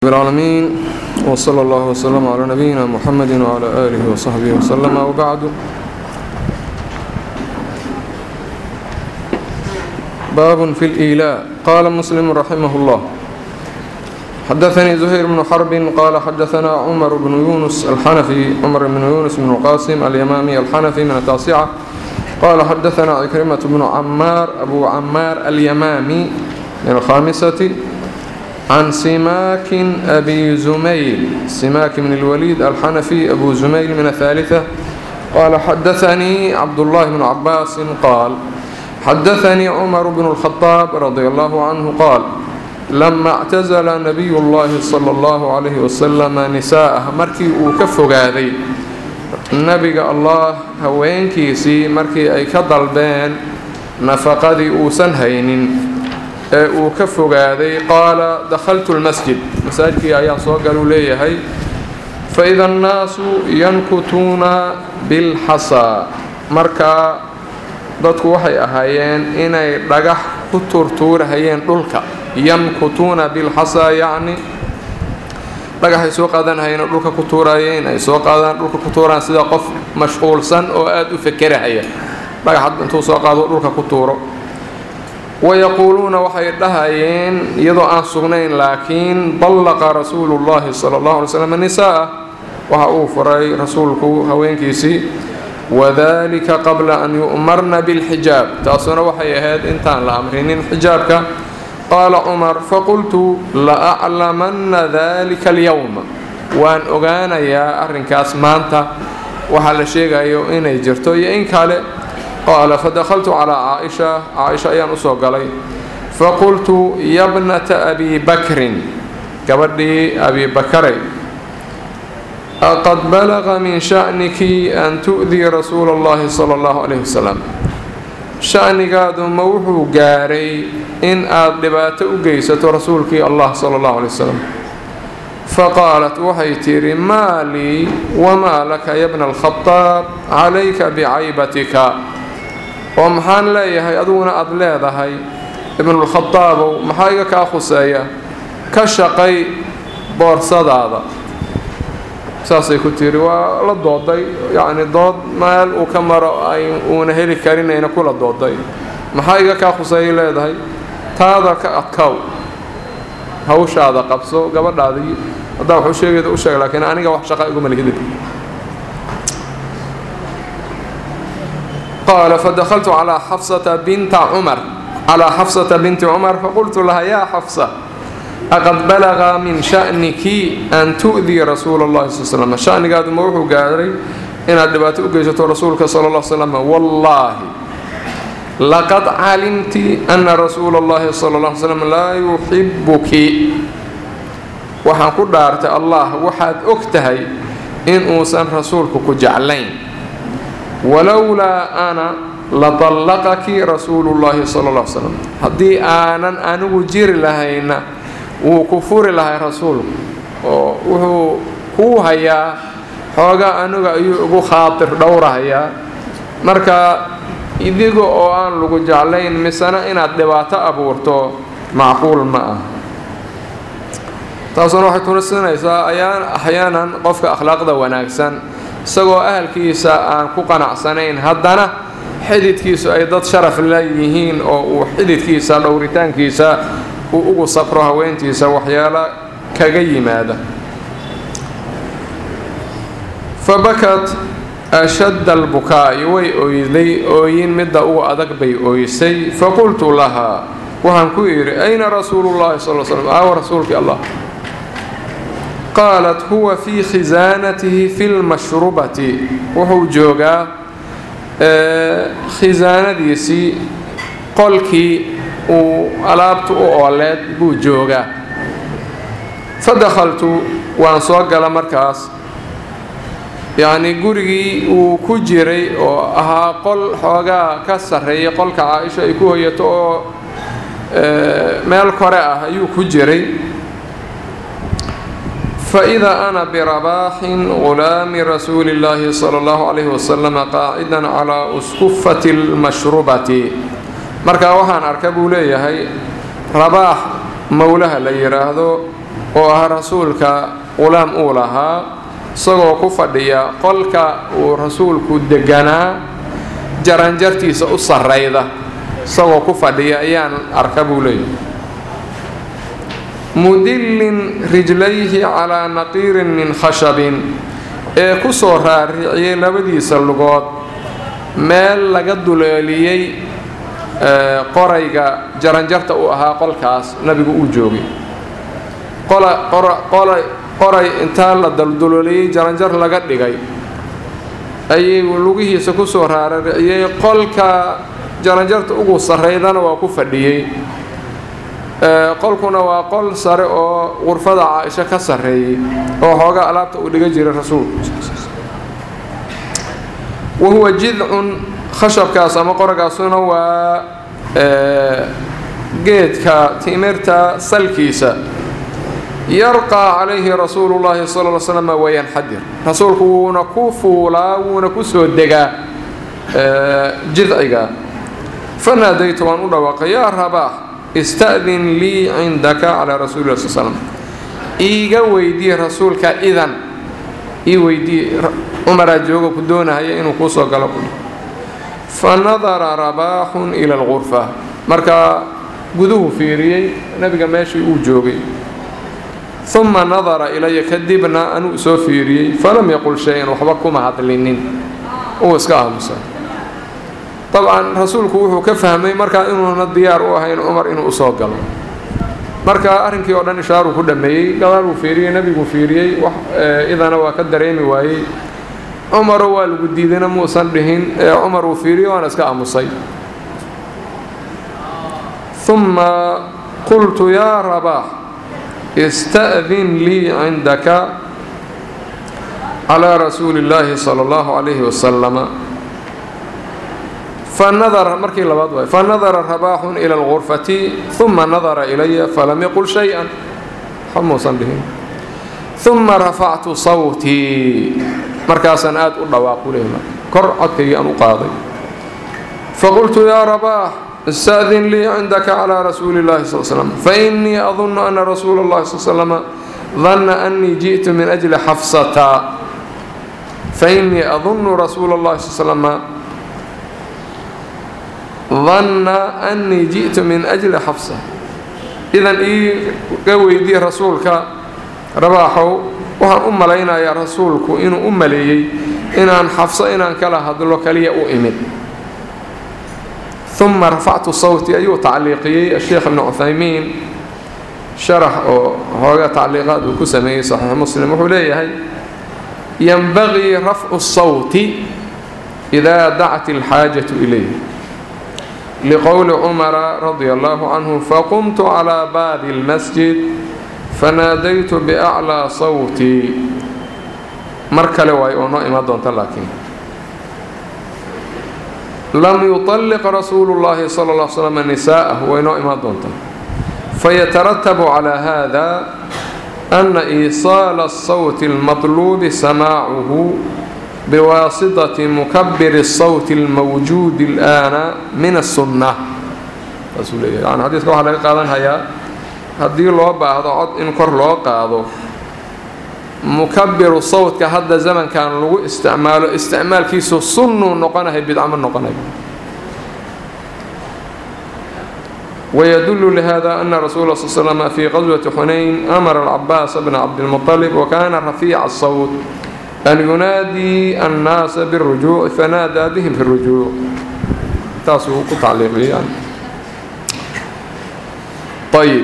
العالمين وصلى الله وسلم على نبينا محمد وعلى آله وصحبه وسلم وبعد باب في الإيلاء قال مسلم رحمه الله حدثني زهير بن حرب قال حدثنا عمر بن يونس الحنفي عمر بن يونس بن القاسم اليمامي الحنفي من التاسعة قال حدثنا عكرمة بن عمار أبو عمار اليمامي من الخامسة عن سماك أبي زميل سماك من الوليد الحنفي أبو زميل من الثالثة قال حدثني عبد الله بن عباس قال حدثني عمر بن الخطاب رضي الله عنه قال لما اعتزل نبي الله صلى الله عليه وسلم نساءه markii uu ka fogaaday nabiga allah haweenkiisii markii ay ka dalbeen nafaqadii uusan haynin ee uu ka fogaaday qaala dakhaltu lmasjid masaajidkii ayaa soo galuu leeyahay faida annaasu yankutuuna bilxasaa markaa dadku waxay ahaayeen inay dhagax ku tuurtuurahayeen dhulka yankutuuna bilxasaa yacni dhagaxay soo qaadanahayeen oo dhulka ku tuurayeen ay soo qaadaan dhulka ku tuuraan sida qof mashquulsan oo aada u fekerahaya dhagax intuu soo qaado dhulka ku tuuro wayaquuluuna waxay dhahayeen iyadoo aan sugnayn laakiin ballaqa rasuulu llahi sala allahu alay slam nisaa'ah waxa uu furay rasuulku haweenkiisii wadalika qabla an yu'marna bilxijaab taasuna waxay ahayd intaan la amrinin xijaabka qaala cumar faqultu la aclamanna dalika alyowma waan ogaanayaa arrinkaas maanta waxaa la sheegayo inay jirto iyo in kale qaala fadakhaltu calaa caaisha caaisha ayaan usoo galay faqultu yabnata abi bakrin gabadhii abi bakaray aqad balaqa min sha'niki an tu'dii rasuula allahi sala allahu calayhi wasalam sha'nigaadu ma wuxuu gaaray in aad dhibaato u geysato rasuulkii allah sala allahu calay wasalam faqaalat waxay tidhi maa lii wamaa laka yabna alkhadaab calayka bicaybatika oo maxaan leeyahay adiguna aada leedahay ibnulkhadaabow maxaa iga kaa khuseeya ka shaqay boorsadaada saasay ku tiri waa la dooday yacni dood meel uu ka maro ay uuna heli karinayna kula dooday maxaa iga kaa khuseeyay leedahay taada ka adkow hawshaada qabso gabadhaadii haddaa waxuu sheegayda u sheeg laakiin aniga wax shaqa iguma lihidib قال فدخلت على حفصة بنت عمر على حفصة بنت عمر فقلت لها يا حفصة أقد بلغ من شأنك أن تؤذي رسول الله صلى الله عليه وسلم شأنك هذا موحو قادري إن أدبات أقيسة رسولك صلى الله عليه وسلم والله لقد علمت أن رسول الله صلى الله عليه وسلم لا يحبك وحن قدرت الله وحد أكتهي إن أوسن رسولك كجعلين walowlaa ana ladallaqaki rasuulu llaahi sala alla ly slam haddii aanan anigu jiri lahayna wuu ku furi lahay rasuulku oo wuxuu kuu hayaa xoogaa aniga ayuu ugu khaatir dhowrahayaa marka idiga oo aan lagu jeclayn misena inaad dhibaato abuurto macquul ma ah taasuna waxay tusinaysaa axyaanan qofka akhlaaqda wanaagsan isagoo ahalkiisa aan ku qanacsanayn haddana xididkiisu ay dad sharaf leeyihiin oo uu xididkiisa dhowritaankiisa uu ugu safro haweentiisa waxyaalo kaga yimaada fa bakat ashadda albukaa'i way oyday ooyin midda ugu adag bay ooysay faqultu lahaa waxaan ku idhi ayna rasuulu llahi sal slam aawa rasuulkii allah qaalat huwa fii khisaanatihi fi lmashrubati wuxuu joogaa khisaanadiisii qolkii uu alaabta u ooleed buu joogaa fadakhaltu waan soo gala markaas yacnii gurigii uu ku jiray oo ahaa qol xoogaa ka sarreeyay qolka caa-isha ay ku hoyato oo meel kore ah ayuu ku jiray فإذا أنا برباح غلام رسول الله صلى الله عليه وسلم قاعدا على أسكفة المشروبة markaa waxaan arka buu leeyahay rabaax mowlaha la yidhaahdo oo ah rasuulka qulaam uu lahaa isagoo ku fadhiya qolka uu rasuulku deganaa jaranjartiisa u sarrayda isagoo ku fadhiya ayaan arka buu leeyahy mudillin rijlayhi calaa naqiirin min khashabin ee ku soo raariciyey labadiisa lugood meel laga duleeliyey qorayga jaranjarta uu ahaa qolkaas nabigu uu joogay qoray intaa la dalduleeliyey jaranjar laga dhigay ayay lugihiisa ku soo raariciyey qolka jaranjarta ugu sarraydana waa ku fadhiyey qolkuna waa qol sare oo qurfada caaisho ka sarreeyey oo xoogaa alaabta uu dhiga jiray rasuulku wa huwa jidcun khashabkaas ama qoragaasuna waa geedka timirta salkiisa yarqaa calayhi rasuulu llaahi sala l slam wayanxadir rasuulku wuuna ku fuulaa wuuna ku soo degaa jidciga fanaadaytu waan u dhawaaqay yaa rabaax ista'din lii cindaka calaa rasuuli lah sl slm iiga weydii rasuulka idan ii weydii cumaraa jooga ku doonahaya inuu kuu soo galo fa nadara rabaaxun ila alqurfa markaa guduhu fiiriyey nabiga meeshii uu joogay uma nadara ilaya kadibna anuu soo fiiriyey falam yaqul shay-an waxba kuma hadlinin uu iska aamusa dabcan rasuulku wuxuu ka fahmay markaa inuuna diyaar u ahayn cumar inuu usoo galo marka arrinkii oo dhan ishaaruu ku dhameeyey gadaal uu fiiriyey nebiguu fiiriyey idana waa ka dareemi waayey cumaro waa lagu diidayna muusan dhihin ee cumar uu fiiriyey waana iska aamusay uma qultu yaa rabaax ista'din lii cindaka calaa rasuuli illaahi sala allahu calayhi wasalama fanadara markii labaad waay fanadara rabaaxun ila algurfati uma nadara ilaya falam yaqul shay-an waxba muusan dhihin uma rafactu sawtii markaasaan aada u dhawaaqu leh kor codkaygii aan u qaaday faqultu yaa rabaax ista'din lii cindaka calaa rasuuli illahi sal slam fainii adunnu ana rasuula اllahi sal slama danna anii ji'tu min ajli xafsata fainii adunnu rasuula اllahi sal slama danna anii ji'tu min ajli xafsa idan iiga weydii rasuulka rabaaxow waxaan u malaynayaa rasuulku inuu u maleeyey inaan xafso inaan kala hadlo kaliya u imid uma rafactu sawti ayuu tacliiqiyey asheekh ibnu cuthaymiin sharax oo hooga tacliiqaad uu ku sameeyey saxiix muslim wuxuu leeyahay yanbagii rafcu sawti idaa dacat alxaajatu ilayh liqowli cumara radia allahu canhu faqumtu calaa baabi اlmasjid fanaadaytu biaclaa sawtii mar kale waayo oo noo imaan doonta laakiin lam yuطalliq rasuulu اllahi sala اl slam nisaa'ah way noo imaan doontaa fayataratabu calaa hada ana iisaala الsawti اlmaطluubi samaacuhu biwaasitati mukabiri الsawti اlmawjuudi اlآana min الsunna saasuu leeyahay yani xadiiska waxaa laga qaadanhayaa haddii loo baahdo cod in kor loo qaado mukabiru sawtka hadda zamankan lagu isticmaalo isticmaalkiisu sunnuu noqonahay bidcamo noqonay ويدل لهذا أن رسول صلى الله عليه وسلم في غزوة حنين أمر العباس بن عبد المطلب وكان رفيع الصوت أن ينادي الناس بالرجوع فنادى بهم في الرجوع تاسو تعليق يعني طيب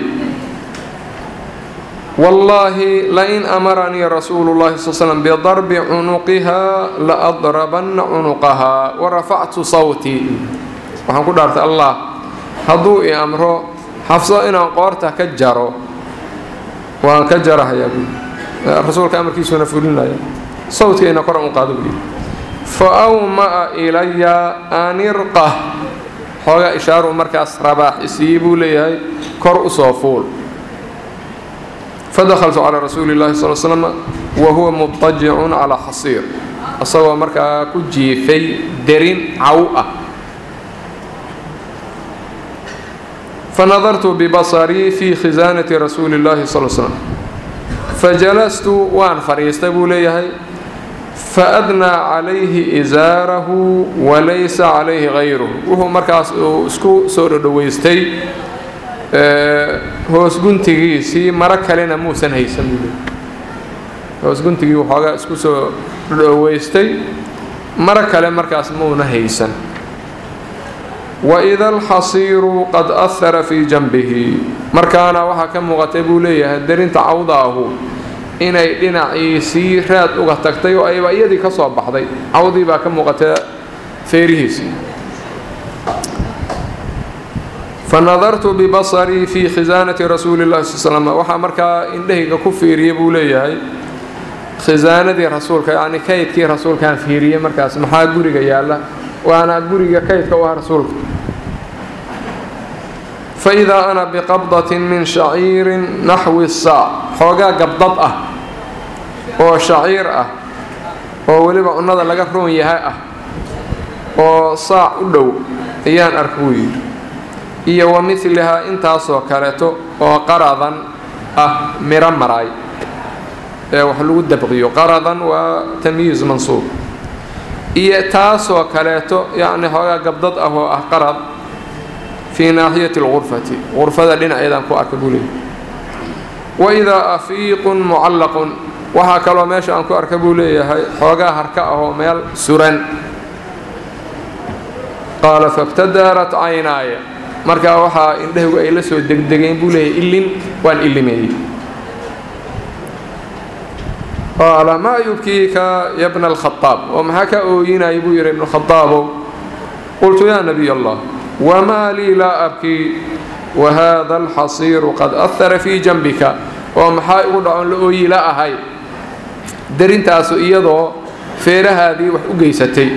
والله لئن أمرني رسول الله صلى الله عليه وسلم بضرب عنقها لأضربن عنقها ورفعت صوتي waxaan ku dhaartay allah hadduu i amro xafso inaan qoorta ka jaro waan ka jarahayaa buui rasuulka amarkiisuna fulinaya sawdkayna kor aan u qaado buui fa awma'a ilaya an irqah xoogaa ishaaru markaas rabaax isiiyi buu leeyahay kor u soo fuul fadahaltu calaa rasuuli llahi sal slm wa huwa mudajicun calaa xasiir isagoo markaa ku jiifay derin caw ah fanadartu bibasarii fii khisaanati rasuuli llahi sal slm fajalastu waan fadhiistay buu leeyahay faadnaa calayhi isaarahu walaysa calayhi hayruhu wuxuu markaas uu isku soo dhodhoweystay hoos guntigiisii maro kalena muusan haysan buu leeyahay hoos guntigii waxoogaa isku soo dhodhoweystay maro kale markaas muuna haysan waida alxasiiru qad ahara fii janbihi markaana waxaa ka muuqatay buu leeyahay darinta cawdaahu inay dhinaciisii raad uga tagtay oo ayba iyadii ka soo baxday cawdii baa ka muuqatay feerihiisii fanadartu bibasarii fii khisaanati rasuuli llahi sal slm waxaa markaa indhahayga ku fiiriyay buu leeyahay khisaanadii rasuulka yacni kaydkii rasuulkaan fiiriyey markaas maxaa guriga yaalla waana guriga kaydka u ah rasuulka faidaa ana biqabdatin min shaciirin naxwi saac xoogaa gabdad ah oo shaciir ah oo weliba cunnada laga roon yahay ah oo saac u dhow ayaan arka buu yidhi iyo wa midlihaa intaasoo kaleeto oo qaradan ah miro maraay ee wax lagu dabqiyo qaradan waa tamyiiz mansuub iyo taasoo kaleeto yacni xoogaa gabdad ah oo ah qarad fii naaxiyati algurfati gurfada dhinaceedaan ku arka buu leeyay waidaa afiiqun mucallaqun waxaa kaloo meesha aan ku arka buu leeyahay xoogaa harka ah oo meel suran qaala fabtadarat caynaaya markaa waxaa indhahaygu ay la soo degdegeen buu leeyahay ilin waan ilimeeyey qaala maa yubkiika ya bna alkhadaab oo maxaa ka ooyinaya buu yidhi ibnu khadaabow qultu yaa nabiy allah wamaa lii laa abkii wahada alxasiiru qad ahara fii janbika oo maxaa igu dhacon la ooyi la ahay darintaasu iyadoo feerahaadii wax u geysatay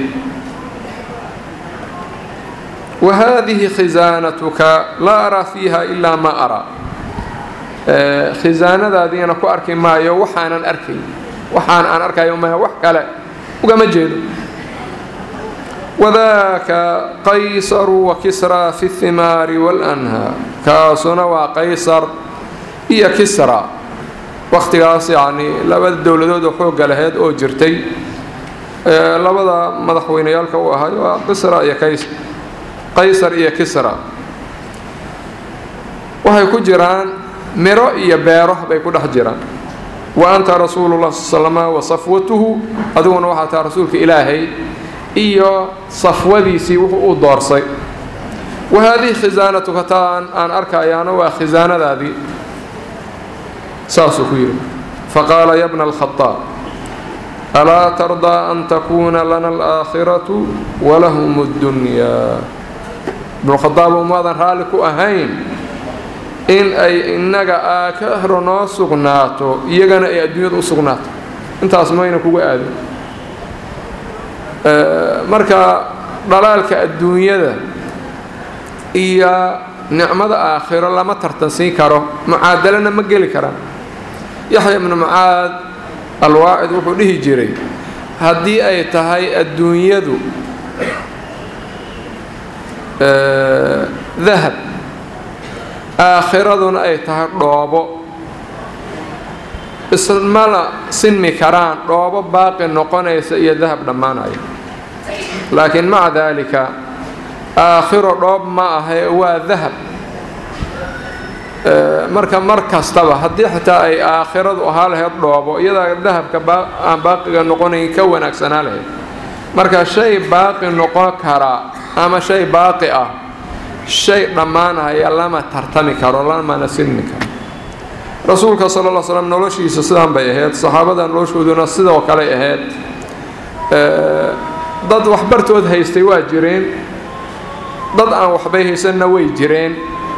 wa haadihi khisaanatuka laa araa fiiha ilaa maa araa khisaanadaadiina ku arki maayo waxaanan arkayn waxaan aan arkayo maya wax kale ugama jeedo wadaaka qaysaru wa kisraa fi اhimaari waاlanhaar kaasuna waa qaysar iyo kisra wakhtigaas yacnii labada dowladood oo xoogga laheyd oo jirtay labada madaxweyneyaalka u ahay waa qisra iyo kays qaysar iyo kisra waxay ku jiraan miro iyo beero bay ku dhex jiraan wa anta rasuulu llah sal slama wa safwatuhu adiguna waxaa taha rasuulka ilaahay iyo safwadiisii wuxuu u doorsay wa haadihi khisaanatuka taan aan arkayaana waa khisaanadaadii saasuu ku yidhi faqaala ya bna alkhadaab alaa tardaa an takuuna lana alaakhiratu walahum اddunyaa ibnukhadaab umaadan raalli ku ahayn in ay innaga aakhiro noo sugnaato iyagana ay adduunyada u sugnaato intaas mayna kuga aadin marka dhalaalka adduunyada iyo nicmada aakhiro lama tartansiin karo mucaadalana ma geli karaan yaxya ibnu mucaad alwaacid wuxuu dhihi jiray haddii ay tahay adduunyadu dahab aakhiraduna ay tahay dhoobo ismana sinmi karaan dhoobo baaqi noqonaysa iyo dahab dhammaanaya laakiin maca daalika aakhiro dhoob ma ahe waa dahab marka mar kastaba haddii xitaa ay aakhiradu ahaa lahayd dhoobo iyadaa dahabka aan baaqiga noqonayn ka wanaagsanaa lahayd marka shay baaqi noqon karaa ama shay baaqi ah shay dhammaanaya lama tartami karo lamana sinmi karo rasuulka sala lla slam noloshiisa sidaan bay ahayd saxaabada noloshooduna sidoo kaley ahayd dad waxbartood haystay waa jireen dad aan waxbay haysanna way jireen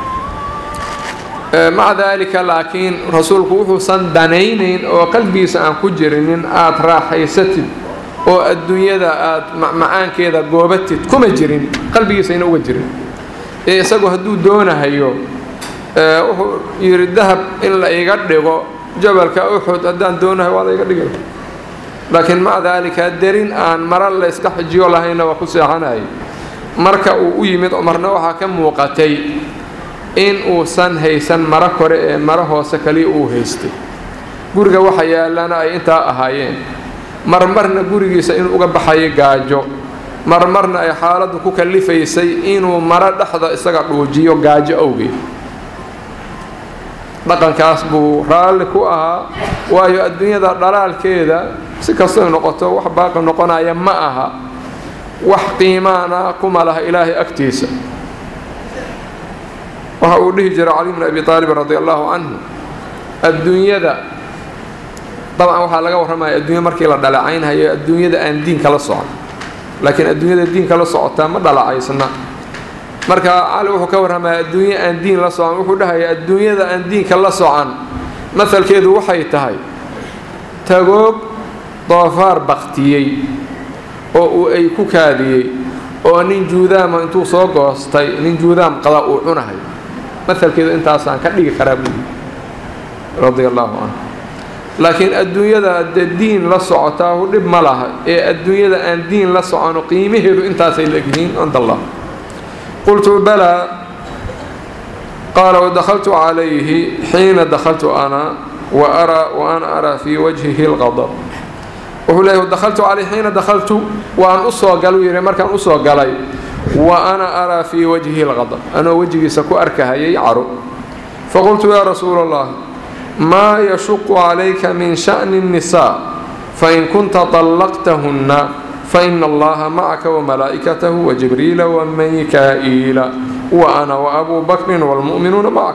maca daalika laakiin rasuulku wuxuusan danaynayn oo qalbigiisa aan ku jirinin aada raaxaysatid oo adduunyada aada macmacaankeeda goobatid kuma jirin qalbigiisayna uga jirin ee isagu hadduu doonahayo wuxuu yidhi dahab in la iga dhigo jabalka uxud haddaan doonahayo waa la iga dhigay laakiin maca daalika derin aan mara la yska xijiyo lahayna waa ku seexanayay marka uu u yimid cumarna waxaa ka muuqatay in uusan haysan maro kore ee maro hoose kaliya uu haystay guriga waxa yaallana ay intaa ahaayeen marmarna gurigiisa inuu uga baxayo gaajo marmarna ay xaaladdu ku kallifaysay inuu maro dhexda isaga dhuujiyo gaajo awgeed dhaqankaas buu raalli ku ahaa waayo adduunyada dhalaalkeeda si kastoy noqoto wax baaqi noqonaya ma aha wax qiimaana kuma laha ilaahay agtiisa waxa uu dhihi jiray cali bn abi aalib radi allahu canhu adduunyada dabcan waxaa laga warramaya adduunya markii la dhalacaynhayo adduunyada aan diinka la socon laakiin adduunyada diinka la socotaa ma dhalacaysna marka cali wuxuu ka warramaya adduunye aan diin la socon wuxuu dhahaya adduunyada aan diinka la socan masalkeedu waxay tahay tagoog doofaar baktiyey oo uu ay ku kaadiyey oo nin juudaama intuu soo goostay nin juudaam qada uu cunahay masalkeedu intaasaan ka dhigi karaa buuli radia allahu canhu laakiin adduunyada dee diin la socotaahu dhib ma laha ee adduunyada aan diin la socono qiimaheedu intaasay laegyihiin cinda allah qultu balaa qaala wadakhaltu calayhi xiina dakhaltu ana wa ana araa fii wajhihi lqadab wuxuu leeyahy dakhaltu calayhi xiina dakhaltu waan usoo galuu yidhi markaan usoo galay wa ana araa fii wajhihi lqadab anoo wejigiisa ku arkahayay caro faqultu yaa rasuula allah maa yashuqu calayka min sha'ni الnisaa fain kunta طallaqtahunna faina allaha macaka wamalaa'ikatahu wajibriila wamikaa'iila wa ana waabuu bakrin wاlmu'minuuna macak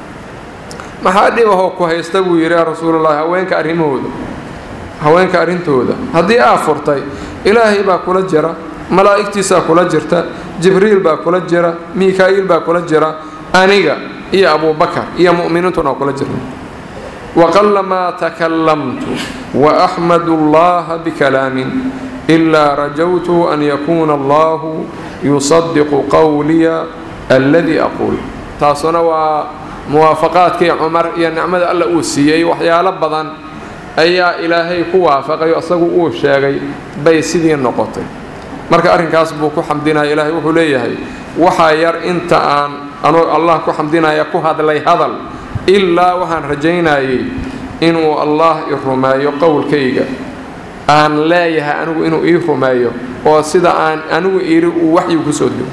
maxaa dhibahoo ku haysta buu yidhi yaa rasuulallahi haweenka arrimahooda haweenka arrintooda haddii aa furtay ilaahay baa kula jira malaa'igtiisaa kula jirta jibriil baa kula jira mikaa'iil baa kula jira aniga iyo abuubakar iyo mu'miniintuna kula jirna waqalamaa takalamtu waaxmadu allaha bikalaamin ilaa rajawtu an yakuuna allahu yusadiqu qowliya alladii aquul taasuna waa muwaafaqaadkii cumar iyo nicmada alla uu siiyey waxyaalo badan ayaa ilaahay ku waafaqayo isagu uu sheegay bay sidii noqotay marka arrinkaas buu ku xamdinaya ilaahay wuxuu leeyahay waxaa yar inta aan anoo allah ku xamdinaya ku hadlay hadal ilaa waxaan rajaynayay inuu allah i rumeeyo qowlkayga aan leeyahay anigu inuu ii rumeeyo oo sida aan anigu iri uu waxyu kusoo dego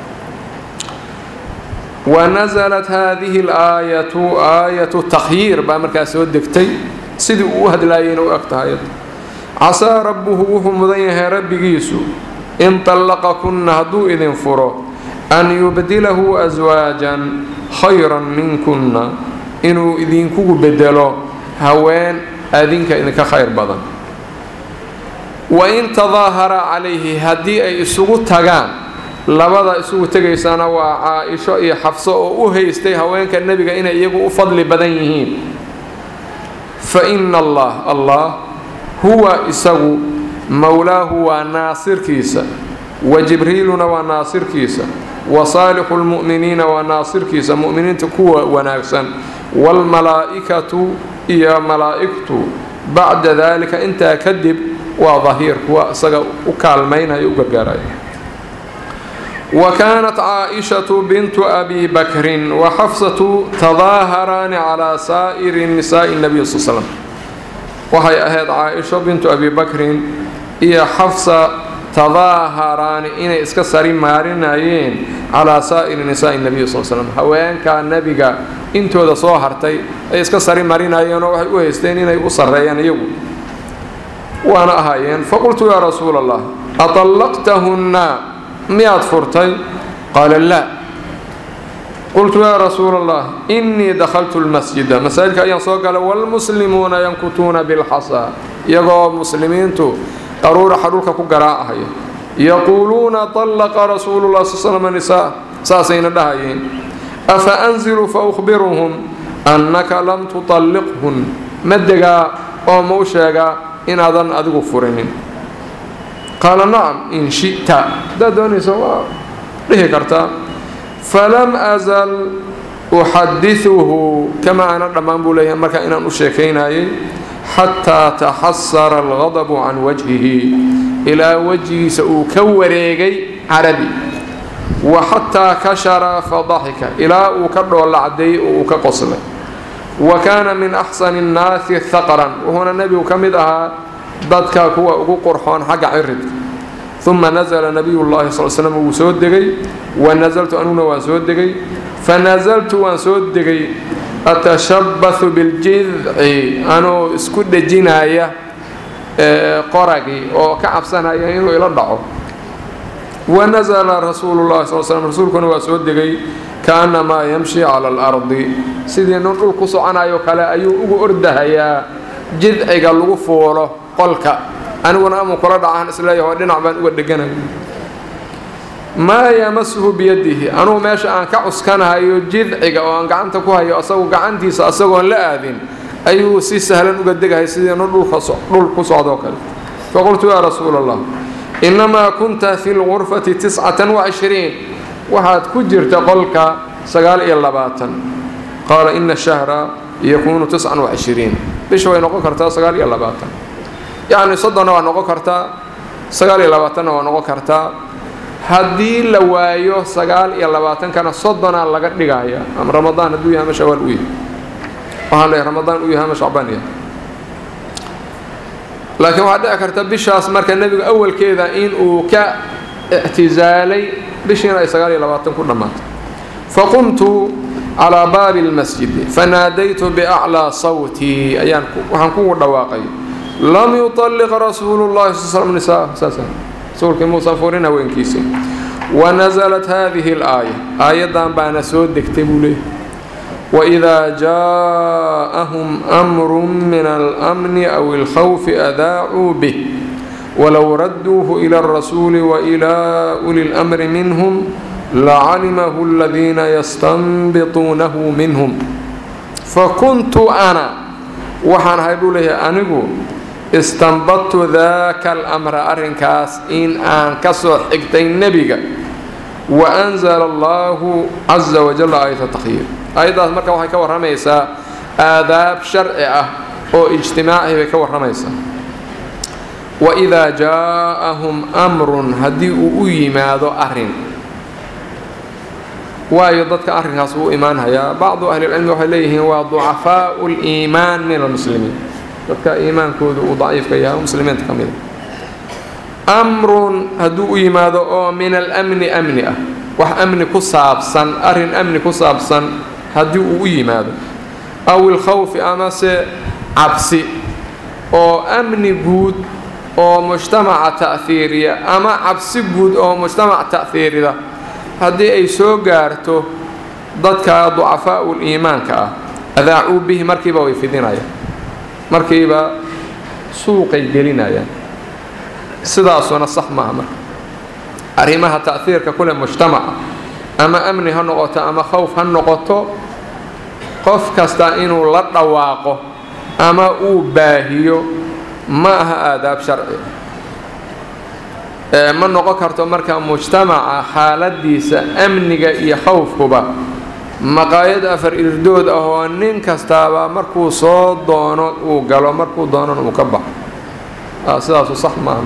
wanasalat haadihi alaayatu aayatu takhyiir baa markaa soo degtay sidii uu u hadlaayayna u eg tahay casaa rabbuhu wuxuu mudan yahay rabbigiisu in طallaqakunna hadduu idin furo an yubdilahu aswaajan khayran minkunna inuu idinkugu bedelo haween adinka idinka khayr badan wain tadaahara calayhi haddii ay isugu tagaan labada isugu tegaysana waa caa-isho iyo xafso oo u haystay haweenka nebiga inay iyagu u fadli badan yihiin fa ina allah allah huwa isagu mowlaahu waa naasirkiisa wa jibriiluna waa naasirkiisa wa saalixu lmu'miniina waa naasirkiisa mu'miniinta kuwa wanaagsan waalmalaa'ikatu iyo malaa'igtu bacda daalika intaa kadib waa dahiir kuwa isaga u kaalmaynaya u gargaaraya wa kaanat caaishatu bintu abi bakrin wa xafsatu tadaaharaani calaa saa'iri nisaa'i nabiy sal slam waxay ahayd caaisho bintu abi bakrin iyo xafsa tadaaharaani inay iska sari maarinayeen calaa saa'iri nisaa'i nabiy sal slam haweenka nebiga intooda soo hartay ay iska sari marinayeenoo waxay u haysteen inay u sarreeyaan iyagu waana ahaayeen faqultu yaa rasuula allah aطallaqtahunna miyaad furtay qaala laa qultu yaa rasuula allah innii dakhaltu lmasjida masaajidka ayaan soo galay waalmuslimuuna yankutuuna bilxasaa iyagoo muslimiintu qaruuraxa dhulka ku garaacahaya yaquuluuna طallaqa rasuulu lah sal slm nisaa saasayna dhahayeen afa anzilu fa ukhbiruhum annaka lam tuطalliqhun ma degaa oo ma u sheegaa inaadan adigu furinin qaala nacam in shi'ta haddaad doonaysa waa dhihi kartaa falam azal uxadiثuhu kama aana dhammaan buu leeyahay markaa inaan u sheekaynayay xataa taxasara algadabu can wajhihi ilaa wejigiisa uu ka wareegay caradii wa xataa kashara fadaxika ilaa uu ka dhoolla cadeeyey oo uu ka qoslay wa kaana min axsani nnaasi haqran wuxuuna nebigu ka mid ahaa dadka kuwa ugu qurxoon xagga ciridka uma nasla nabiy llahi sal slm wuu soo degay wa nasaltu anuguna waan soo degay fanasaltu waan soo degay atashabahu biljidci anuu isku dhejinaya qoragii oo ka cabsanaya inuu ila dhaco wanasla rasuulu llahi sal slm rasuulkuna waa soo degay kaanamaa yamshi cala alardi sidii nin dhul ku soconayo kale ayuu ugu ordahayaa jidciga lagu fuulo qolka aniguna amuu kula dhacahan isleeyaho dhinac baan uga dheganay maa yamasuhu biyadihi anugu meesha aan ka cuskanahayo jidciga oo aan gacanta ku hayo asagu gacantiisa asagoon la aadin ayuu si sahlan uga degahay sidii nin dhul ku socdoo kale faqultu yaa rasuula allah innamaa kunta fi lgurfati tiscatan wacishriin waxaad ku jirta qolka sagaal iyo labaatan qaala ina shahra yakuunu tiscan wacishriin bisha way noqon kartaa sagaal iyo labaatan yacni soddonna waa noqon kartaa sagaal iyo labaatanna waa noqon kartaa haddii la waayo sagaal iyo labaatankana soddonaa laga dhigaya ama ramadaan hadduu yahay ama shawaal u yahay waxaan leeyahay ramadaan u yahay ama shacbaan yahay laakiin waxaa dhici karta bishaas marka nebigu awalkeeda in uu ka ictisaalay bishiina ay sagaal iyo labaatan ku dhammaatay faqumtu calaa baabi اlmasjidi fanaadaytu biaclىa sawtii ayaan waxaan kugu dhawaaqay lam yuطalliq rasuulu llahi sal slam nisaa saas rasuulkii muusan furin haweenkiisa wanasalat hadihi اlaaya aayaddan baana soo degtay buu leeyahy wإida jaaءahum أmru min alأmni aw اlkhawfi adaacuu bih wlow raduuhu ilى الrasuuli وإilى uli اlأmri minhm lacalimahu اladiina yastanbituunahu minhm fakuntu ana waxaan ahay buu leeyahay anigu istanbadtu daka اlأmra arrinkaas in aan ka soo xigtay nebiga waأnzla allahu caza wajal aayata takhyiir aayaddaas marka waxay ka warramaysaa aadaab sharci ah oo ijtimaaci bay ka warramaysaa waidaa jaaءahum amrun haddii uu u yimaado arrin waayo dadka arrinkaas uu imaanhayaa bacdu ahlilcilmi waxay leeyihiin waa ducafaau اliimaan min almuslimiin dadka iimaankooda uu daciifka yahay muslimiinta ka mida amrun hadduu u yimaado oo min almni amni ah wax amni ku saabsan arrin amni ku saabsan haddii uu u yimaado aw ilkhawfi amase cabsi oo amni guud oo mujtamaca ta'hiiriya ama cabsi guud oo mujtamac ta'hiirida haddii ay soo gaarto dadka ducafaa'u liimaanka ah adaacuu bihi markiiba way fidinayaan markiiba suuqay gelinayaan sidaasuna sax maaha marka arrimaha ta'hiirka kule mujtamaca ama amni ha noqoto ama khowf ha noqoto qof kasta inuu la dhawaaqo ama uu baahiyo ma aha aadaab sharci ma noqon karto marka mujtamaca xaaladiisa amniga iyo khowfkuba maqaayad afar irdood ah oo nin kastaaba markuu soo doono uu galo markuu doonana uu ka baxo sidaasu sax maaha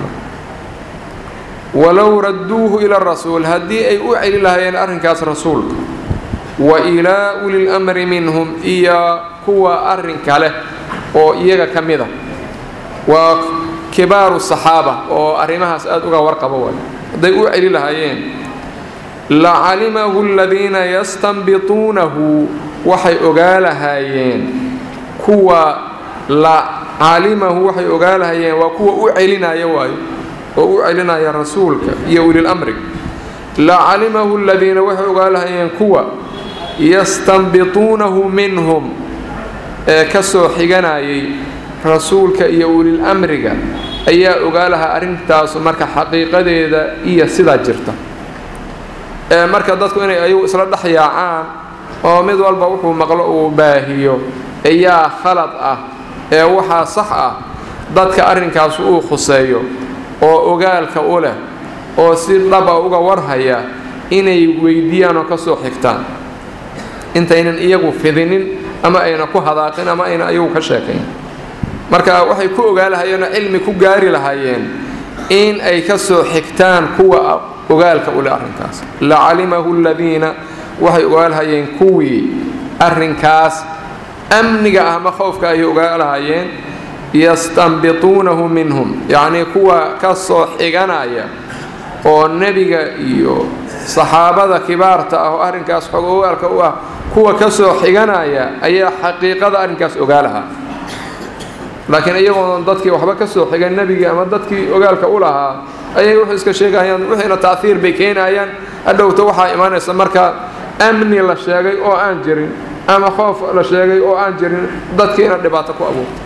walow radduuhu ila rasuul haddii ay u celi lahaayeen arrinkaas rasuulka wa ilaa uli lmri minhum iyo kuwa arrinka leh oo iyaga ka mid a waa kibaaru saxaaba oo arrimahaas aada uga warqaba waay hadday u celi lahaayeen lacalimahu aladiina yastanbituunahu waxay ogaa lahaayeen kuwa lacalimahu waxay ogaa lahaayeen waa kuwa u celinaya waayo oo u celinaya rasuulka iyo ulilamri lacalimahu aladiina waxay ogaa lahaayeen kuwa yastanbituunahu minhum ee ka soo xiganayay rasuulka iyo ulil amriga ayaa ogaa lahaa arrintaasu marka xaqiiqadeeda iyo sidaa jirta ee marka dadku inay ayagu isla dhex yaacaan oo mid walba wuxuu maqlo uu baahiyo ayaa khalad ah ee waxaa sax ah dadka arrinkaas uu khuseeyo oo ogaalka u leh oo si dhaba uga warhaya inay weydiiyaan oo ka soo xigtaan intaynan iyagu fidinin ama ayna ku hadaaqin ama ayna iyagu ka sheekayn marka waxay ku ogaa lahayeenoo cilmi ku gaari lahaayeen in ay ka soo xigtaan kuwa ogaalka u leh arrinkaas lacalimahu aladiina waxay ogaa lahayeen kuwii arrinkaas amniga ah ama khowfka ayay ogaa lahaayeen yastanbituunahu minhum yacnii kuwa ka soo xiganaya oo nebiga iyo saxaabada kibaarta ah oo arrinkaas xog ogaalka u ah kuwa ka soo xiganaya ayaa xaqiiqada arrinkaas ogaa lahaa laakiin iyagoon dadkii waxba ka soo xigan nebigii ama dadkii ogaalka u lahaa ayay wuxuu iska sheegayaan wixiina taahiir bay keenayaan hadhowta waxaa imaanaysa marka amni la sheegay oo aan jirin ama khoof la sheegay oo aan jirin dadkiina dhibaato ku abuurta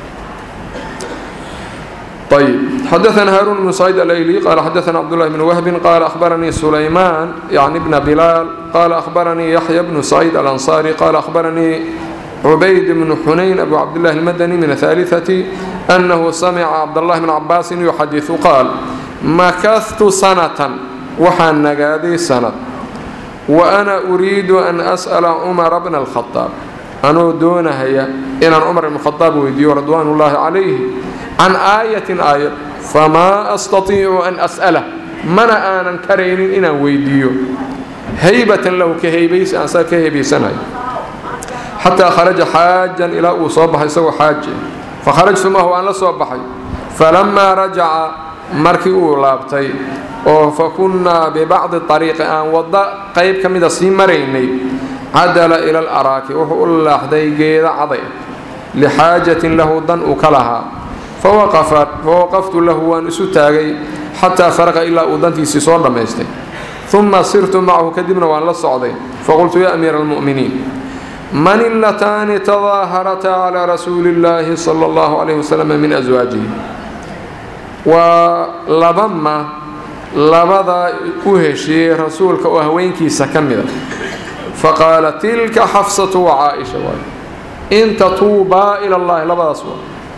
طيب حدثنا هارون بن سعيد الأيلي قال حدثنا عبد الله بن وهب قال أخبرني سليمان يعني ابن بلال قال أخبرني يحيى بن سعيد الأنصاري قال أخبرني عبيد بن حنين أبو عبد الله المدني من الثالثة أنه سمع عبد الله بن عباس يحدث قال مكثت سنة وحن نقادي سنة وأنا أريد أن أسأل عمر بن الخطاب أنا دون هي إن عمر بن الخطاب ويديو رضوان الله عليه عن آية آية فما أستطيع أن أسأله من آنا كرين إن ويديو هيبة له كهيبيس أنسى كهيبيس حتى خرج حاجا إلى أصبح يسوي حاج فخرجت معه أن لصبحي فلما رجع مركي لابتي فكنا ببعض الطريق أن وضع قيب كمدة سيمريني عدل إلى الأراك وحول لحدي قيد عضي لحاجة له ضن أكلها فوقفت فوقفت له وأن ستاغي حتى فرق إلا أدنتي سيصور لميستي ثم صرت معه كدبنا وأن لصعدي فقلت يا أمير المؤمنين من اللتان تظاهرتا على رسول الله صلى الله عليه وسلم من أزواجه ولبما لبدا أهشي رسولك وهوينكي سكمدا فقال تلك حفصة وعائشة إن تطوبا إلى الله لبدا سوا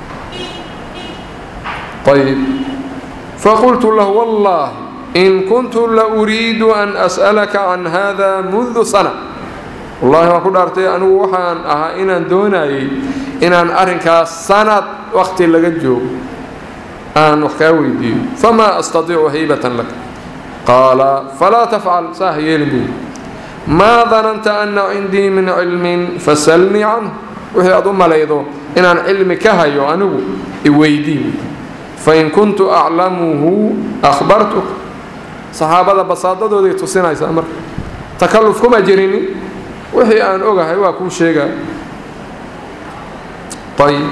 طيب فقلت له والله إن كنت لأريد أن أسألك عن هذا منذ سنة والله ما كنت أرتي أنه وحان أها إنان دوناي إنان أرنكا سنة وقت لقجو أن وحكاوي دي فما أستطيع هيبة لك قال فلا تفعل ساهي لي ما ظننت أن عندي من علم فسلني عنه وهي أضم ليضو إنان علم كهيو أنه إويدي فإن كنت أعلمه أخبرتك صحابة بساطة دي تصينا يسأمر تكلفكم أجريني wixii aan ogahay waa kuu sheegaa ayb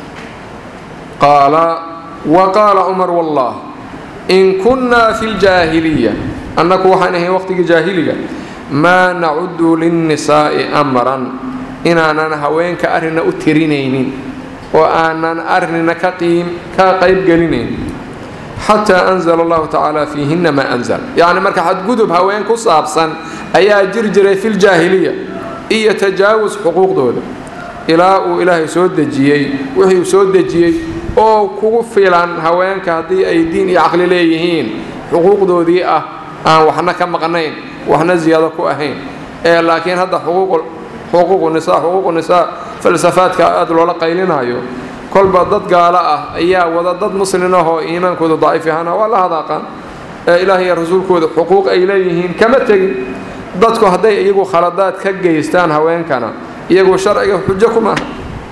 qaala wa qaala cumar wallah in kunnaa fi ljaahiliya annaku waxaan ahayn waqtigii jaahiliga maa nacudu linnisaa'i amran inaanan haweenka arrina u tirinaynin oo aanan arrinna ka qayb gelinayn xataa anzala allahu tacaala fiihinna maa anzal yacni marka xadgudub haween ku saabsan ayaa jir jiray fi ljaahiliya iyo tajaawus xuquuqdooda ilaa uu ilaahay soo dejiyey wixii uu soo dejiyey oo kugu filan haweenka haddii ay diin iyo caqli leeyihiin xuquuqdoodii ah aan waxna ka maqnayn waxna ziyaado ku ahayn ee laakiin hadda xuquuqu nisaa xuquuqu nisaa falsafaadka aada loola qaylinayo kolba dad gaalo ah ayaa wada dad muslin ahoo iimaankooda daciif ahaana waa la hadaaqaan ee ilaah iyo rasuulkooda xuquuq ay leeyihiin kama tegin dadku hadday iyagu khaladaad ka geystaan haweenkana iyagu sharciga xujo ku maaha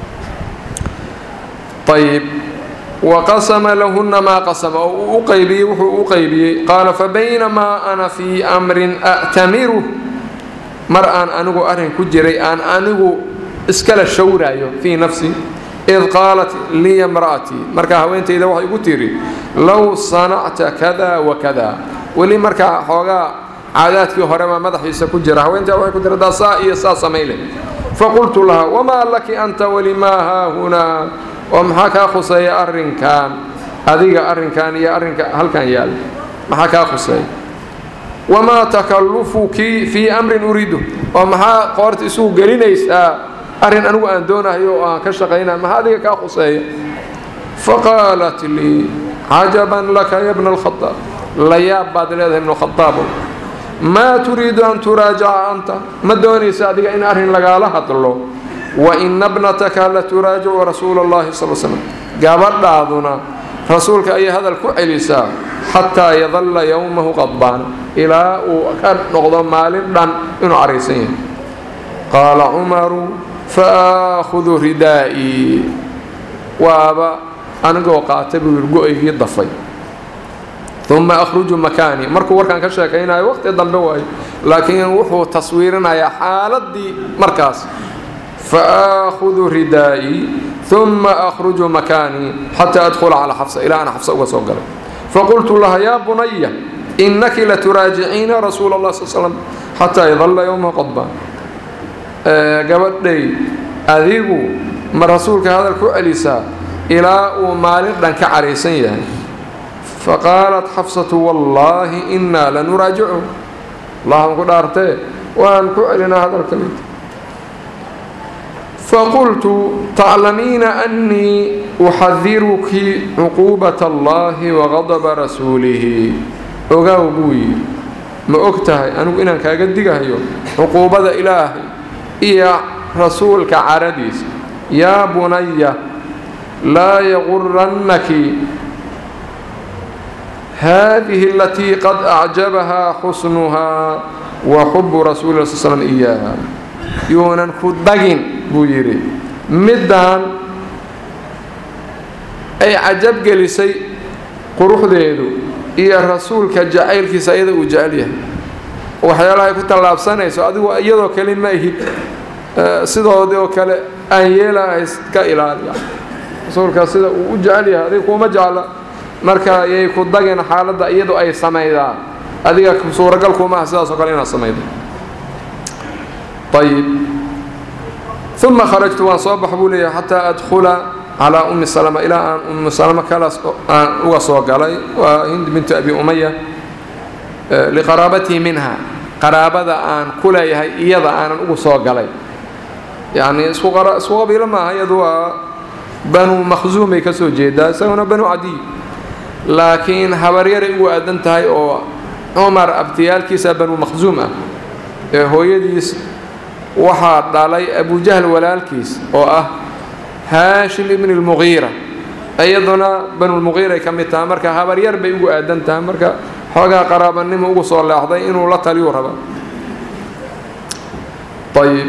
ayib waqasama lahunna maa qasama oo uu u qaybiyey wuxuu u qaybiyey qaala fabaynamaa ana fii amrin a'tamiru mar aan anigu arrin ku jiray aan anigu iskala shawraayo fii nafsi id qaalat liya imra'atii markaa haweentayda waxay igu tiri low sanacta kada wa kada weli markaa xoogaa caadaadkii hore baa madaxiisa ku jira haweentaa waxay ku tiradaa saa iyo saa samayle faqultu laha wamaa laki anta walimaa haahunaa oo maxaa kaa khuseeya arrinkan adiga arrinkan iyo arrinka halkan yaal maxaa kaa khuseeya wamaa takallufuki fii amrin uriidu oo maxaa qoorta isugu gelinaysaa arrin anigu aan doonayo oo aan ka shaqayna maxaa adiga kaa khuseeya faqaalat lii cajaban laka ya bna alkhadaab la yaab baad leedahay ibnu khadaabow maa turiidu an turaajaca anta ma doonaysa adiga in arrin lagaala hadlo waina bnataka la turaajicu rasuula allahi sal slam gabadhaaduna rasuulka ayay hadal ku celisaa xataa yadalla yowmahu qadbaana ilaa uu ka noqdo maalin dhan inuu caraysan yahay qaala cumaru faaahudu ridaa'ii waaba anigoo qaata buu yidhi go-aygii dafay uma akhruju makaanii markuu warkaan ka sheekaynayo waqti dambe waayo laakiin wuxuu taswiirinayaa xaaladii markaas faaahudu ridaa'ii uma akhruju makaanii xataa adkhula calaa xafsa ilaa ana xafsa uga soo galay faqultu laha yaa bunaya inaki laturaajiciina rasuula allah sal slam xataa idalla yowma qodbaan gabadhay adigu ma rasuulka hadal ku celisaa ilaa uu maalin dhan ka caraysan yahay faqaalat xafsatu wallaahi innaa lanuraajicu allahan ku dhaartee waan ku celinaa hadalka mid faqultu taclamiina annii uxadiruki cuquubata allahi waqadaba rasuulihi ogaaw buu yidhi ma og tahay anigu inaan kaaga digahayo cuquubada ilaahay iyo rasuulka caradiisa yaa bunaya laa yagurannaki haadihi alatii qad acjabahaa xusnuhaa wa xubu rasuuli la sl slm iyaaha yuunan ku dagin buu yidhi middaan ay cajab gelisay quruxdeedu iyo rasuulka jacaylkiisa iyada uu jecel yahay waxyaalaha ay ku tallaabsanayso adigu iyadoo kale ma ihid sidoodii oo kale aan yeelaha iska ilaaliya rasuulka sida uu u jecel yahay adiga kuuma jecla marka ayay ku dageen xaaladda iyadu ay samaydaa adiga suuragal kuma ah sidaas oo kale inaad samaydo ayib uma kharajtu waan soo bax buu leeyahay xataa adkhula calaa ummi salama ilaa aan ummu salama kalaas aan uga soo galay waa hind bintu abi umaya liqaraabatii minha qaraabada aan ku leeyahay iyada aanan ugu soo galay yacni isku isku qabiilo maaha iyadu waa banu makhsuumay ka soo jeedaa isaguna banu cadiy laakiin habaryaray ugu aadan tahay oo cumar abtiyaalkiisa banu makhsuum ah ee hooyadiis waxaa dhalay abujahl walaalkiis oo ah haashim ibn اlmugiira iyaduna banulmugiiray ka mid tahay marka habaryar bay ugu aadan tahay marka xoogaa qaraabanimo ugu soo leexday inuu la taliyuu raba ayib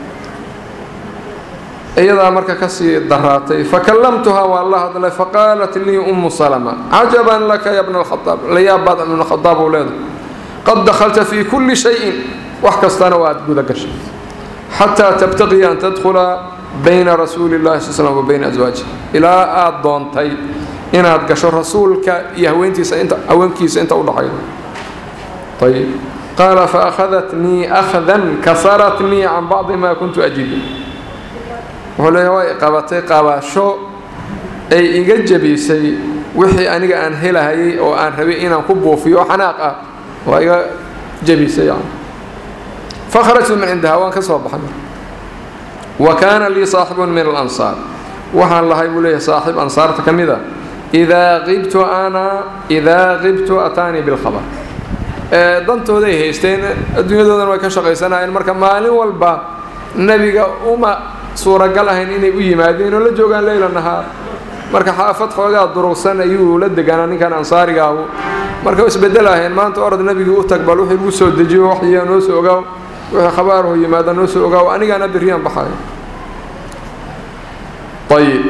iyadaa marka kasii daraatay fakallamtuhaa waan la hadlay faqaalat lii umu salma cajaban laka ya bna alkhaaab layaabbaad ibna khadaab uu leedahay qad dakhalta fii kulli shayin wax kastana waa aad guda gashay xataa tabtaqiya an tadkhula bayna rasuuli llahi sal slm wa bayna aswaajih ilaa aada doontay inaad gasho rasuulka iyo haweentiisa inta haweenkiisa inta u dhaxaydo ayib qaala faakhadatnii akhdan kasaratnii can bacdi maa kuntu ajidu wuxuu leeyahay way qabatay qabasho ay iga jebisay wixii aniga aan helahayay oo aan rabay inaan ku buufiyo xanaaq ah waa iga jebisay yani fakharajtu min cindaha waan ka soo baxay wa kaana lii saaxibun min alansaar waxaan lahay buu leeyahay saaxib ansaarta ka mid a idaa qibtu ana idaa qibtu ataanii bilkhabar dantooday haysteen adduunyadoodana way ka shaqaysanayeen marka maalin walba nebiga uma suuragal ahayn inay u yimaadeen oo la joogaan leyla nahaar marka xaafad xoogaa durugsan ayuu la deganaa ninkan ansaariga ahu marka isbedel aheen maanta orod nebigii u tag bal wixii lagu soo dejiyo waxyaa noo soo ogaaw wixii khabaarhu yimaada noo soo ogaaw anigaana berriyaan baxayo ayib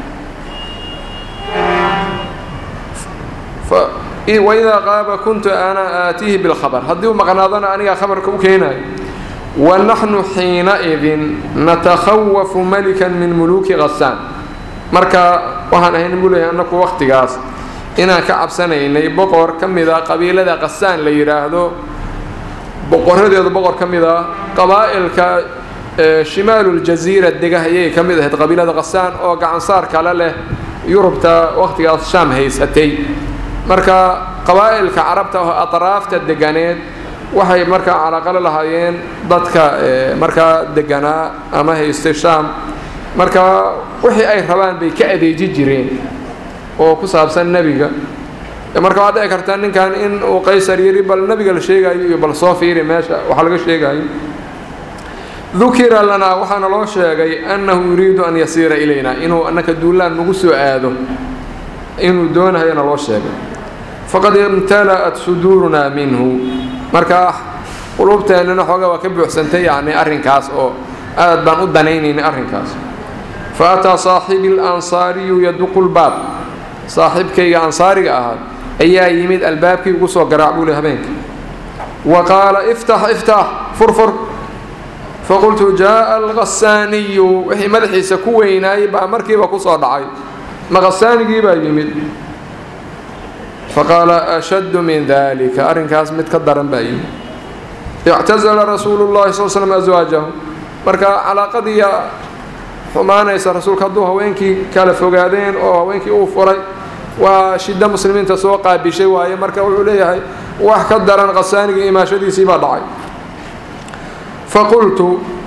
waidaa qaaba kuntu ana aatiihi bilkhabar haddii uu maqnaadona anigaa khabarka u keenayo wanaxnu xiinaidin natakhawafu malikan min muluuki khasaan marka waxaan ahayn buu leeyahay annaku waqtigaas inaan ka cabsanaynay boqor ka mid a qabiilada khasaan la yidhaahdo boqoradeedu boqor ka mid a qabaa'ilka shimaaluljasiira dega ayay ka mid ahayd qabiilada khasaan oo gacansaar kale leh yurubta waqtigaas shaam haysatay marka qabaa'ilka carabta oo atraafta deganeed waxay markaa calaaqalo lahaayeen dadka markaa deganaa ama haystay shaam marka wixii ay rabaan bay ka adeeji jireen oo ku saabsan nebiga marka waxaad dhici kartaa ninkan in uu qaysar yidhi bal nebiga la sheegayo iyo bal soo fiiri meesha waxa laga sheegayo dukira lanaa waxaana loo sheegay annahu yuriidu an yasiira ilayna inuu annaka duulaan nagu soo aado inuu doonahayana loo sheegay faqad imtala'at suduurunaa minhu marka quluubteennana xoogaa waa ka buuxsantay yacni arrinkaas oo aad baan u danaynaynay arrinkaas fa ataa saaxibi alansaariyu yaduqu lbaab saaxiibkayga ansaariga ahaa ayaa yimid albaabkii ugu soo garaac buu le habeenka wa qaala iftax iftax furfur faqultu jaaa alkhasaaniyu wixii madaxiisa ku weynaayey baa markiiba kusoo dhacay ma khasaanigii baa yimid faqaala ashaddu min dalika arrinkaas mid ka daran baa yimid ictazala rasuulu llahi sal slm aswaajahu marka calaaqadiiya xumaanaysa rasuulka hadduu haweenkii kala fogaadeen oo haweenkii uu furay waa shiddo muslimiinta soo qaabishay waaye marka wuxuu leeyahay wax ka daran khasaanigii imaashadiisii baa dhacay faqultu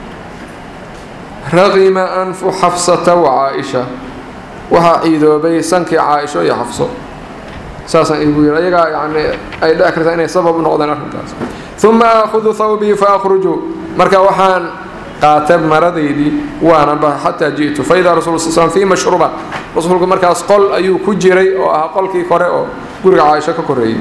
raqima anfu xafsata wa caa-isha waxaa ciidoobay sankii caa-isho iyo xafso saasaan igu yidhi ayagaa yani ay dhici kartaa inay sabab u noqdeen arrinkaas uma aakhudu thawbii fa akhruju marka waxaan qaata maradaydii waana baxa xataa ji'tu faidaa rasul sl slm fii mashruba rasuulku markaas qol ayuu ku jiray oo ahaa qolkii kore oo guriga caaisho ka koreeyey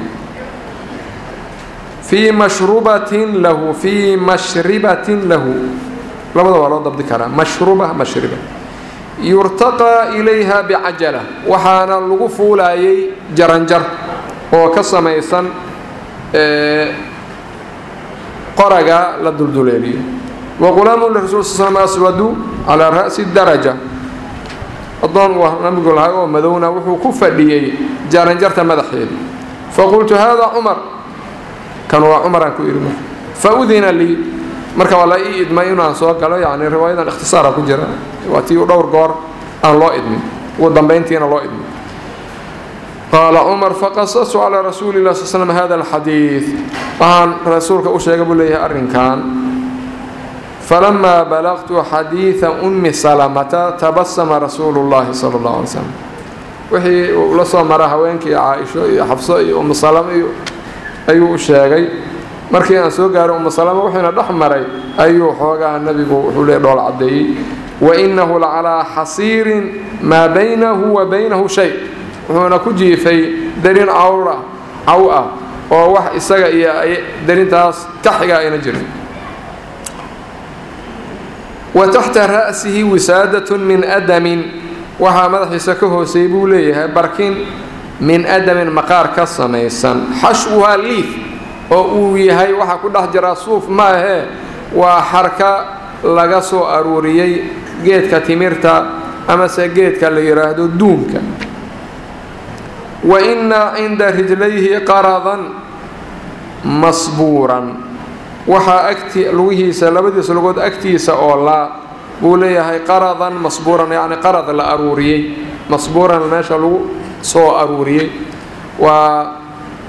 fii mashrubatin lahu fii mashribatin lahu labada waa loo dabdi karaa mashruba mashriba yurtaqaa ilayha bicajala waxaana lagu fuulayay jaranjar oo ka samaysan qoraga la dulduleeliyo waqulaamu lirasul sl slam aswadu calaa ra'si daraja adoon uu nabigu lahay oo madowna wuxuu ku fadhiyey jaranjarta madaxeeda faqultu hada cumar kan waa cumaraan ku idhi fa udina lii marka waa la ii idmay inaan soo galo yani riwaayadan ikhtisaara ku jira waa tii dhowr goor aan loo idmin ugu dambayntiina loo idmin qaala cumar faqasastu calaa rasuuli lah sl slm hada alxadiid waxaan rasuulka u sheega buu leeyahay arrinkan falamaa balaqtu xadiida ummi salamata tabasama rasuulu llahi sala اllahu alay slam wixii uu la soo mara haweenkii caaisho iyo xabso iyo ummu salama iyo ayuu u sheegay markii aan soo gaaray ummu salama wuxuuna dhex maray ayuu xoogaha nebigu wuxuu le dhool caddeeyey wainahu lacalaa xasiirin maa baynahu wa baynahu shay wuxuuna ku jiifay darin cawr ah caw ah oo wax isaga iyo darintaas ka xiga ayna jirin wa taxta ra'sihi wisaadatun min adamin waxaa madaxiisa ka hooseeyey buu leeyahay barkin min adamin maqaar ka samaysan xashwuhaa liif oo uu yahay waxaa ku dhex jiraa suuf ma ahee waa xarka laga soo aruuriyey geedka timirta amase geedka la yidhaahdo duunka wa inna cinda rijlayhi qaradan masbuuran waxaa agti lugihiisa labadiisa lugood agtiisa oo laa buu leeyahay qaradan masbuuran yacni qarad la aruuriyey masbuuran meesha lagu soo aruuriyey waa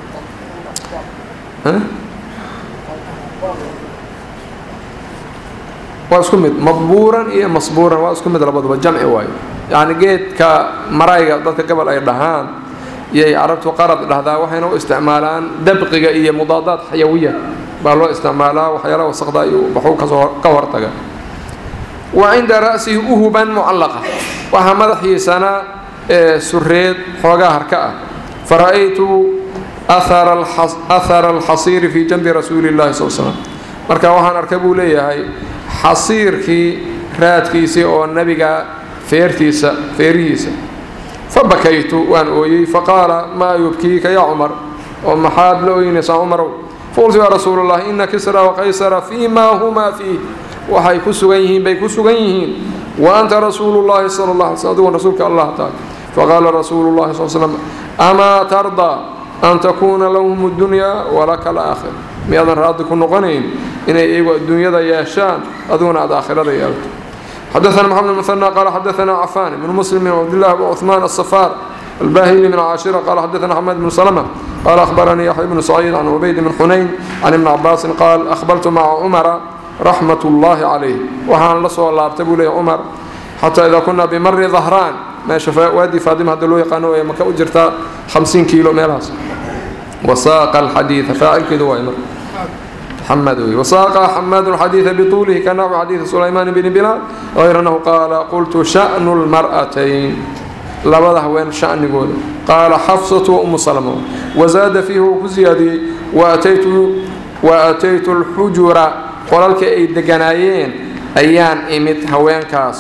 waa isku mid madbuuran iyo masbuuran waa isku mid labaduba jamci waayo yacni geedka marayga dadka gobol ay dhahaan iyay carabtu qarad dhahdaa waxayna u isticmaalaan dabqiga iyo mudaadaad xayawiya baa loo isticmaalaa waxyaalaha wasaqda iyo waxuu kasoo ka hortaga wa cinda ra'sihi uhuban mucallaqa waxaa madaxiisana sureed xoogaa harka ah fara-aytu ahara alxasiiri fii janbi rasuuli llahi sal slam marka waxaan arkay buu leeyahay xasiirkii raadkiisii oo nebiga feertiisa feerihiisa fabakaytu waan ooyey faqaala maa yubkiika yaa cumar oo maxaad la ooynaysaa cumarow faqultu yaa rasuul allah ina kisra waqaysara fii maa humaa fiih waxay ku sugan yihiin bay ku sugan yihiin wa anta rasuulu llahi sala allah alay sl adigun rasuulka allah taala faqaala rasuulu llahi sal slam amaa tardaa an takuuna lahum اdunyaa walaka alaakhir miyaadan raadi ku noqonayn inay iyagu adduunyada yeeshaan adiguna aad aakhirada yeelto xadaثna mxamed mثنى qala xadaثna cafan bn mslim bn cabdالlah bn cثman الصfاr الbahili min caashira qala xadaثna xmed bn slmة qala أhbaranii yaxya bn سacيid can cubayd bn xunayn can ibn cabaasin qaal أhbartu maca cumara raxmat اllahi calayh waxaan la soo laabtay buu leeyay cumar xataa idaa kunaa bimari dahraan meesha waadi faadima hadda loo yaqaano way maka u jirtaa hamsiin kiilo meelahaas wasaaqa alxadiida faacilkeedu waay marka محمد وساق حماد الحديث بطوله كنحو حديث سليمان بن بلال غير أنه قال قلت شأن المرأتين لبدا وين شأن يقول قال حفصة وأم سلمة وزاد فيه وكزيادي وأتيت وأتيت الحجرة قولك أي دقنايين ayaan imid haweenkaas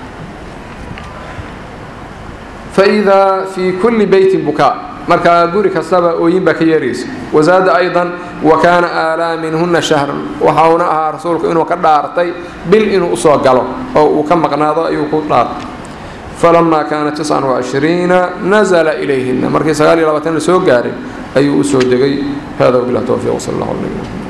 faidaa fii kulli beytin bukaa markaa guri kastaba ooyin baa ka yeeraysa wasaada aydan wa kaana aalaa minhunna shahran waxauna ahaa rasuulku inuu ka dhaartay bil inuu usoo galo oo uu ka maqnaado ayuu ku dhaartay falamaa kaana tiscan wacishriina nazla ilayhina markii sagaal iyo labaatan la soo gaaray ayuu usoo degay hada wabilah towfiiq sal allah ala nabina